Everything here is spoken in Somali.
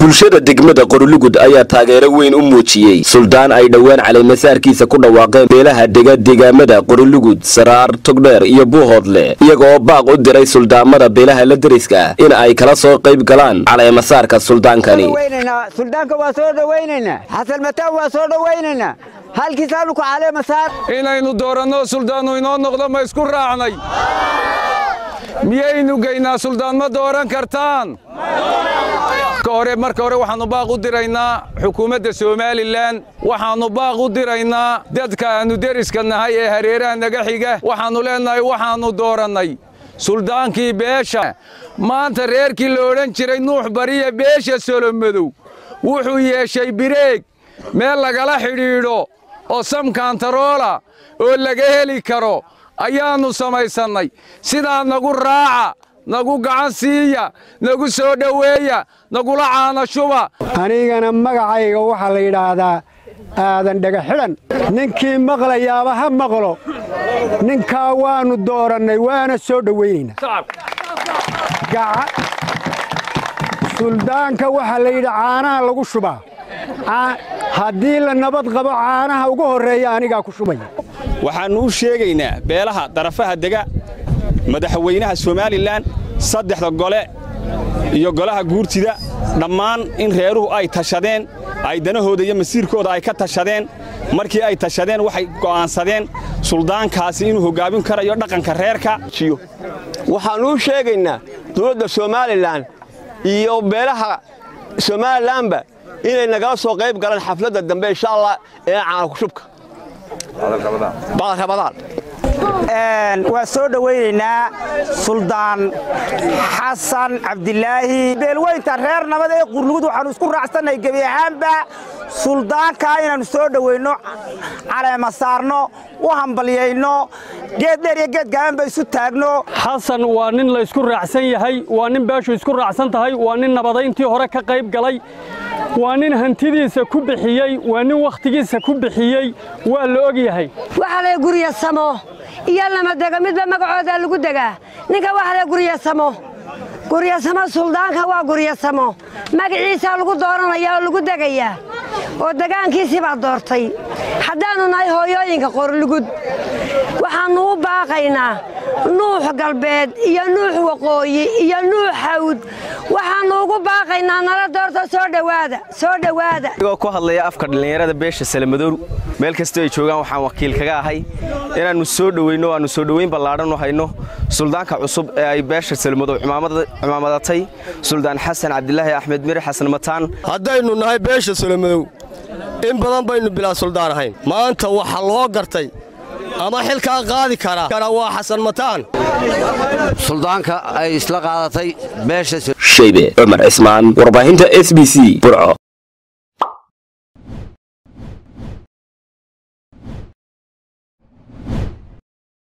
bulshada degmada qorulugud ayaa taageero weyn u muujiyey suldaan ay dhowaan caleemasaarkiisa ku dhawaaqeen beelaha dega deegaamada qorulugud saraar togdheer iyo buuhoodle iyaga oo baaq u diray suldaamada beelaha la deriska in ay kala soo qayb galaan caleemasaarka suldaankani suldaanka waa soo dhowaynaynaa xasan mataan waa soo dhowaynaynaa halkiisaanu ku caleemasaar inaynu dooranno suldaannu inoo noqdo ma isku raacnay miyaynu geynaa suldaan ma dooran kartaan hore marka hore waxaannu baaq u diraynaa xukuumadda somalilan waxaannu baaq u diraynaa dadka aannu deriska nahay ee hareeraha naga xiga waxaannu leennahay waxaannu doorannay suldaankii beesha maanta reerkii la odhan jiray nuux bariya beesha solomadow wuxuu yeeshay bireeg meel lagala xidhiidho oo samkantaroola oo laga heli karo ayaannu samaysannay sidaa nagu raaca nagu gacan siiya nagu soo dhoweeya nagula caana shuba anigana magacayga waxaa la yidhaahdaa aadan dhega xidhan ninkii maqlayaaba ha maqlo ninkaa waannu doorannay waana soo dhowaynaynaa suldaanka waxaa la yidhi caanaha lagu shubaa haddii la nabad qabo caanaha ugu horreeya anigaa ku shubaya waxaannu u sheegaynaa beelaha darafaha dega madaxweynaha somalilan saddexda gole iyo golaha guurtida dhammaan in reeruhu ay tashadeen ay danahooda iyo masiirkooda ay ka tashadeen markii ay tashadeen waxay go'aansadeen suldaankaasi inuu hoggaamin karayo dhaqanka reerka waxaannu u sheegaynaa dowladda somalilan iyo beelaha somalilanba inay nagala soo qayb galaan xafladda dambe insha allah ee caanakushubka bacdalrabadaan waa soo dhowaynaynaa suldaan xasan cabdilaahi beelweynta reer nabad ee qurnugud waxaannu isku raacsannahay gebi ahaanba suldaankaa inaannu soo dhoweynno caleema saarno u hambalyayno geed dheer iyo geed gaabanba isu taagno xasan waa nin laysku raacsan yahay waa nin beeshu isku raacsan tahay waa nin nabadayntii hore ka qayb galay waa nin hantidiisa ku bixiyey waa nin wakhtigiisa ku bixiyey waa la og yahay waxa lay guryasamo iyo lamadego midba magacooda lagu degaa ninka waxa lay guryasamo guryasamo suldaanka waa guryasamo magaciisaa lagu dooranaya oo lagu degayaa oo degaankiisii baa doortay haddaannu nahay hooyooyinka qorlugud waxaannu u baaqaynaa nuux galbeed iyo nuux waqooyi iyo nuux hawd waxaannu ugu baaqaynaa nala doorta soo dhowaada soo dhowaada anigoo ku hadlaya afka dhallinyarada beesha salamadow meel kastoo ay joogaan waxaan wakiil kaga ahay inaannu soo dhoweyno aannu soo dhoweyn ballaadhan u hayno suldaanka cusub ee ay beesha salamadow cimaamadatay suldaan xasan cabdilaahi axmed miri xasan mataan haddaynu nahay beesha salamadow in badan baynu bilaa suldaan ahayn maanta waxa loo gartay ama xilkaa qaadi kara waa xasan mataan suldaanka ay isla qaadatay beesha shaybe cumar cismaan warbaahinta s b c burco